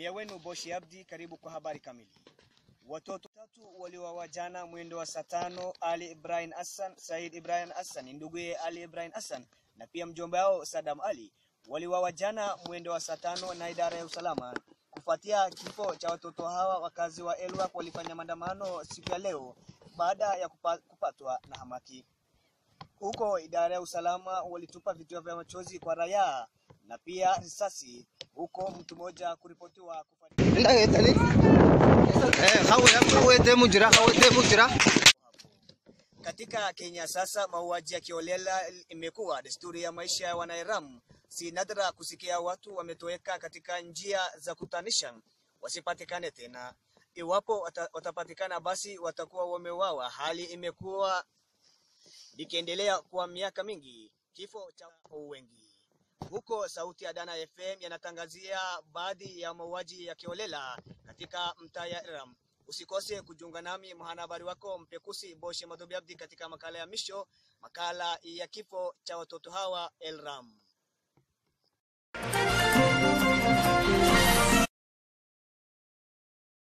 Mie wenu Boshi Abdi, karibu kwa habari kamili. Watoto tatu waliuawa jana mwendo wa saa tano. Ali Ibrahim Hassan, Said Ibrahim Hassan nduguye Ali Ibrahim Hassan na pia mjomba wao Sadam Ali waliuawa jana mwendo wa saa tano na idara ya usalama. Kufuatia kifo cha watoto hawa, wakazi wa Elwak walifanya maandamano siku ya leo baada ya kupa, kupatwa na hamaki. Huko idara ya usalama walitupa vituo vya machozi kwa raia na pia risasi, huko mtu mmoja kuripotiwa kufariki. Katika Kenya sasa, mauaji ya kiolela imekuwa desturi ya maisha ya Wanairam. Si nadra kusikia watu wametoweka katika njia za kutanisha wasipatikane tena. Iwapo wata, watapatikana basi watakuwa wameuawa. Hali imekuwa ikiendelea kwa miaka mingi, kifo cha wengi. Huko Sauti ya Dana FM yanatangazia baadhi ya mauaji ya kiolela katika mtaa ya Ram. Usikose kujiunga nami mwanahabari wako mpekusi Boshe Madobi Abdi katika makala ya misho, makala ya kifo cha watoto hawa Elram.